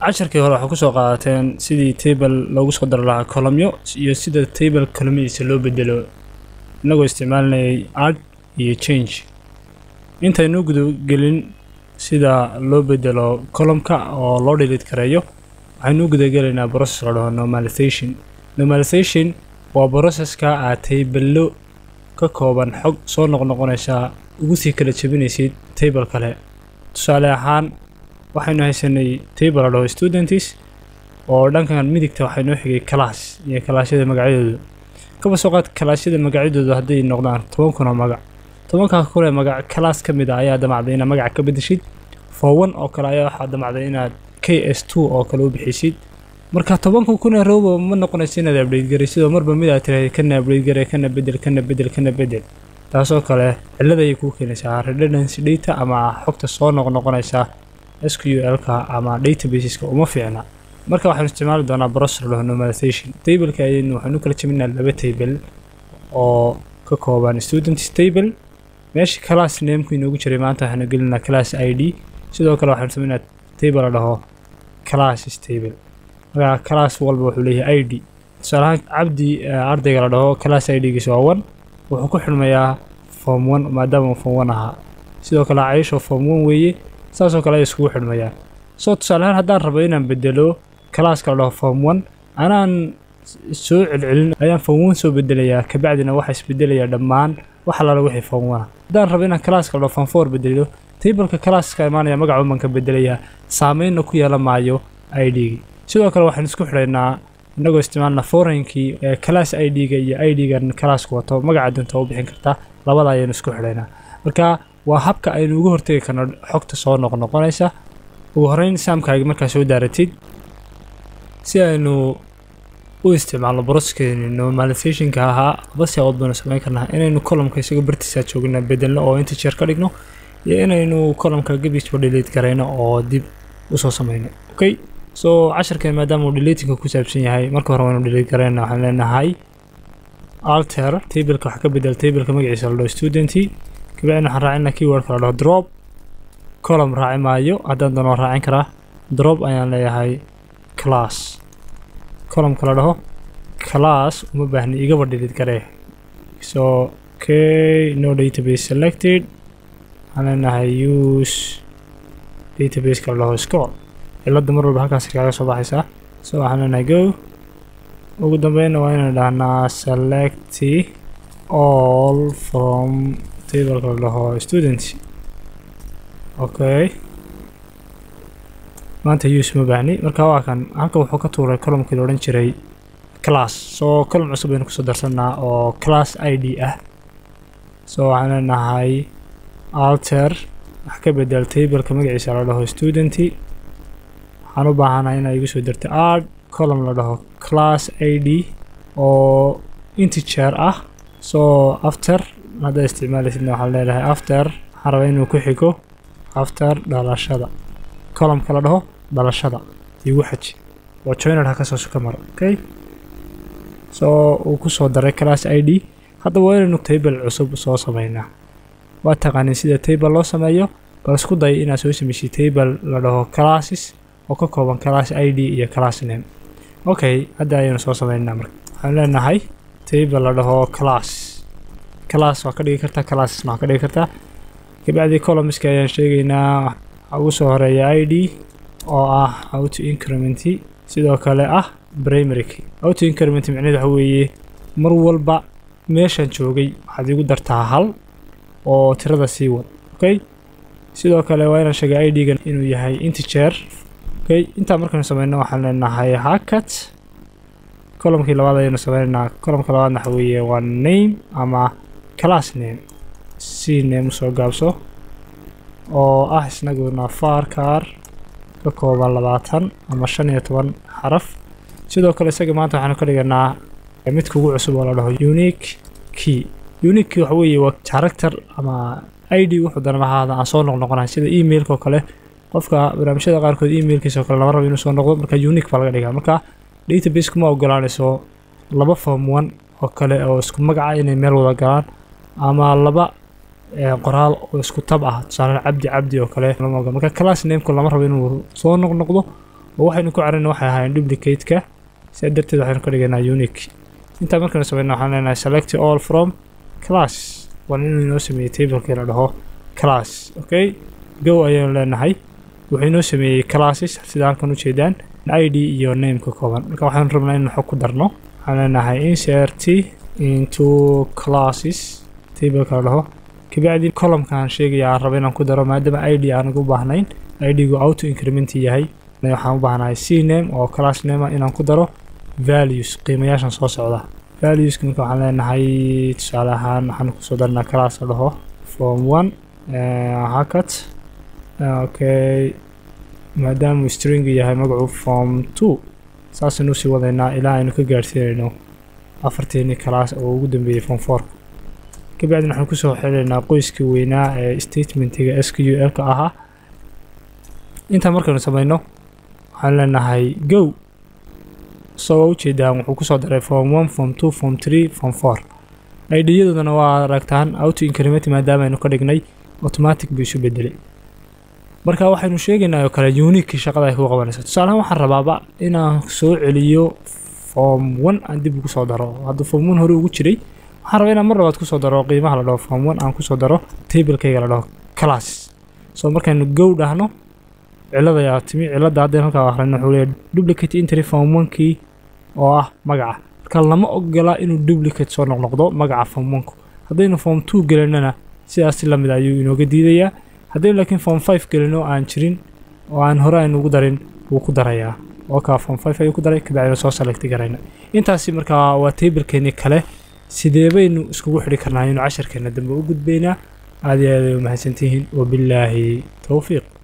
casharkii hore waxaa kusoo qaadateen sidii table loogu soo dari lahaa columyo iyo sida table columyadiisa loo bedelo inagoo isticmaalinayay add iyo change intaynu gudagelin sida loo bedelo columka oo loo delete kareeyo waxaynu gudagelaynaa process la dhaho normalization normalization waa processka aad taybello ka kooban xog soo noqnoqonaysaa ugu sii kala jebinaysid table kale tusaale ahaan waxaynu haysanay table la dhaho students oo dhankan midigta waxaa noo xigay class iyo kalaasyada magacyadooda kaba soo qaad kalaasyada magacyadooda hadday noqdaan toban kun oo magac tobankaa kun ee magac class ka mid a ayaa damacday inaad magac ka bedeshid for one oo kale ayaa waxaa damacday inaad k s two oo kale u bixisid marka tobanka kun ee rowba ma noqonaysa inaad update garaysid oo marba mid aad tirahay kana update garay kana bedel kana bedel kana bedel taasoo kale cillad ayay kuu keenaysaa redundancy data ama xogta soo noqnoqonaysa SQL-ka ama databaseska uma fiicna marka waxaanu isticmaali doonaa process la normalization tableka ayaynu waxaanu kala jebinaa laba table oo ka kooban students table meesha class nameku inoogu jiray maanta waxaanu gelinaa class id sidoo kale waxaanu sameynaa table la dhaho classes table marka class walba wuxuu leeyahay id tusaale ahaan cabdi ardayga la dhaho class id-giisa waa one wuxuu ku xidhmayaa form one maadaama uu form one ahaa sidoo kale caisho form one weeye saasoo kale ay iskugu xidhmayaan soo tusaale ahaan haddaan rabo inaan bedelo classka la dhaho form one anaan soo celcelin ayaan form one soo bedelayaa kabacdina waxaa isbedelayaa dhammaan wax alaala wixii form one haddaan rabo inaan classka la dhaho form four bedelo tableka classka imaanaya magaca baan ka bedelayaa saameynna ku yeelan maayo id-gi sidoo kale waxaan isku xidhaynaa inagoo isticmaalna foreinkii ee class id-ga iyo id-gan classka wato magaca dunta u bixin kartaa labada ayaynu isku xidhaynaa marka waa habka aynu uga hortegi karno xogta soo noqnoqonaysa ugu horeyn saamkaagi markaa soo daaratid si aynu u isticmaalno broskeeni normalizationka ahaa basi awood baynu samayn karnaa inaynu columka isagoo bartiisa joogna bedelno oo integer ka dhigno iyo inaynu columka gebisba delete garayno oo dib usoo samayno okay so casharkan maadaama uu deletinga ku saabsan yahay marka hore waynu delete garayna waxaan leenahay alter tableka waxa ka bedel tableka magaciisa la dhaho studenti kabacdina waxaan raacina keywordka la dhaho drop column raaci maayo haddaan doono waan raacin karaa drop ayaan leeyahay class columnka la dhaho class uma baahni igaba delete garee so okay no database selected waxaan leenahay use databaseka la dhaho scroll cilada mar walba halkaas kaaga soo baxaysaa so waxaan leenahay go ugu dambeynna waa inaan dhahnaa select all from tableka la dhaho students okay maanta use ma baahni marka waa kan halka wuxuu ka tuuray columkii la odhan jiray class soo column cusub aynu kusoo darsanaa oo class id ah so waxaan leenahay alter wax ka bedel tableka magaciisa la dhaho studenti waxaan u baahanahay inaa igu soo darto add column la dhaho class id oo integer ah so after haddaad isticmaalaysidna waxaan leedahay after waxaan rabaa inuu ku xigo after dhalashada columnka la dhaho dhalashada igu xaji waa joiner ha kasoo suka mara okay so uu kusoo daray class id hadda waa inaynu table cusub soo sameynaa waa taqaanin sida table loo sameeyo bal isku day inaad soo sameysay table la dhaho classes oo ka kooban class id iyo class name okay hadda ayaynu soo sameynaa marka waxaan leenahay table la dhaho class class waa ka dhigi kartaa classesna waa ka dhigi kartaa kabacdi columnska ayaan sheegaynaa waxaa ugu soo horeeya id oo ah auto increment sidoo kale ah primary auto increment micnaheed waxa weeye mar walba meeshaan joogay waxaad igu dartaa hal oo tirada sii wad okay sidoo kale waa inaan sheegay id-gan inuu yahay integer okay intaa markaynu sameyno waxaan leenahay hacket columkii labaad ayaynu sameynaynaa columka labaadna waxa weeye waa name ama class name c name usoo gaabso oo ah isnaguna farcar ka kooban labaatan ama shan iyo toban xaraf sidoo kale isaga maanta waxaanu ka dhiganaa midka ugu cusub oo la dhaho unique key unique key waxa weeye waa character ama id wuxuu danaba ahaada aan soo noqnoqonahay sida emailka oo kale qofka barnaamijyada qaarkood emailkiisa oo kale lama rabo inuu soo noqdo marka unique baa laga dhigaa marka database kuma ogolaanayso laba form one oo kale oo isku magaca inay meel wada galaan ama laba qoraal oo isku tab ah tusaale cabdi cabdi oo kale marka class nameku lama rabo inuu soo noqnoqdo oo waxaynu ku carana waxay ahaayeen duplicate-ka sidaa darteed waxaynu ka dhigaynaa unique intaa markaynu samayno waxaan leenahay select all from class waa inuu inoo sameeyey tablekii la dhaho class okay go ayaynu leenahay wuxuu inoo sameeyey classes sida halkan ujeedaan id iyo name ka kooban marka waxaan rabnaa in xog ku darno waxaan leenahay insert into classes tableka la dhaho kabacdi columkaan sheegaya aan rabo inaan ku daro maadaama id aan ugu baahnayn idgu auto increment yahay waxaan u baahnahay c name oo class name inaan ku daro values qiimayaashan soo socda valueska marka waxaan leenahay tusaale ahaan waxaan kusoo darnaa class la dhaho form one hacket okay maadaama string yahay magacu form two saasaynu usii wadaynaa ilaa aynu ka gaadhsiinayno afarteeni class oo ugu dambeeyey form four kabacdina waxaan kusoo xelaynaa qoyskii weynaa ee statementiga s q l ka ahaa intaa markaynu samayno waxaan leenahay go isagoo ujeedaan wuxuu kusoo daray form one form two form three form four idyadoodana waa aragtaan auto increment maadaama aynu ka dhignay automatic buu isu bedelay marka waxaynu sheegaynaa oo kale unique shaqada ay ku qabanaysa tusaalahaan waxaan rabaaba inaan soo celiyo form one aan dib ugu soo daro hadduu form one hore ugu jiray waxaan rabaa inaan mar labaad kusoo daro qiimaha la dhaho form one aan kusoo daro tablekayga la dhaho class so markaynu go dhahno cilada ayaa timi cilada haddeen halkaa akhrino wuxuu leeyahay duplicate entry form one kii oo ah magaca marka lama ogola inuu duplicate soo noqnoqdo magaca form one ku haddaynu form two gelinana sidaas si lamid ayuu inooga diidayaa haddaynu laakiin form five gelino aan jirin oo aan hore aynu ugu darin wuu ku darayaa oo kaa form five ayuu ku daray kabacdina soo selecti garayna intaasi markaa waa tablekeenii kale sidee baynu iskugu xidhi karnaa inuu casharkeena dambe u gudbaynaa aad iyo aad ay u mahadsantihiin wabillaahi towfiiq